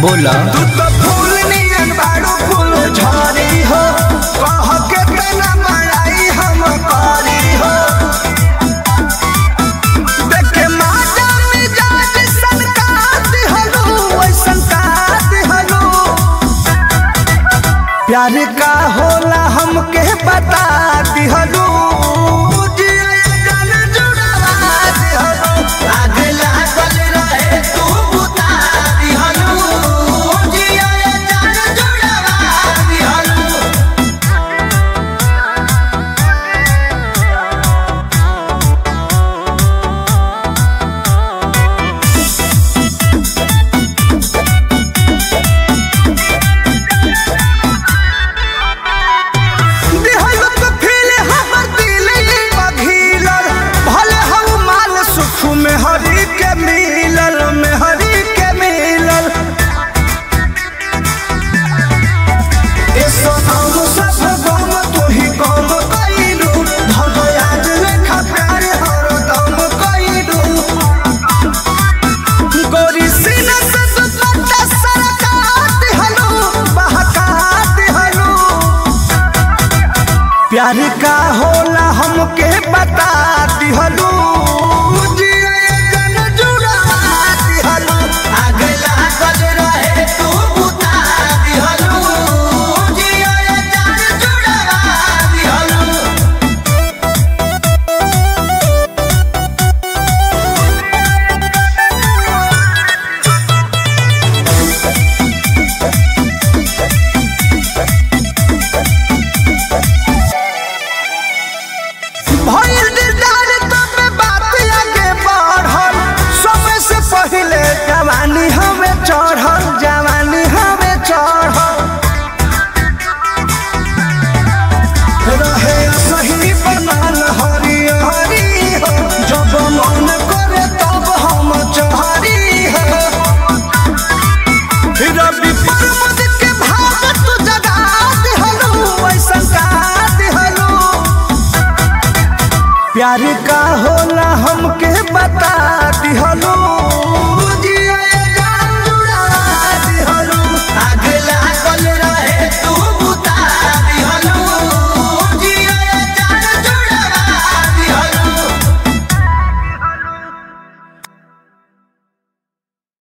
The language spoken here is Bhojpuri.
बोला तू तो फूल नियन बाड़ू फूल झरी हो कह के तना बड़ाई हम करी हो देखे माता मिजाज सनकात हलो वैसन कात हलो प्यार का होला हमके बता दिहलो दिहलो तो फील हमर दिल बघिलल भले हम माल सुख में हरी के मिलल में हरी के मिलल ए सोनाम सब गम तू ही गम कइलू धग याद लेखा प्यार हरदम कइलू गोरी सीना से दुपट्टा सरकात हलो बहकात हलो प्यार का होला हमके बता दिहलू भइल दिलदार तबे बात आगे बढ़ल समय से पहिले जवानी हमें चढ़ल जवानी हमें चढ़ल रहे सही बनल हरी हरी हो जब मन करे तब हम चहरी हो रवि पर्वत के भाव तू जगा दिहलू ऐसन का दिहलू प्यार का होला हमके बता दिहलो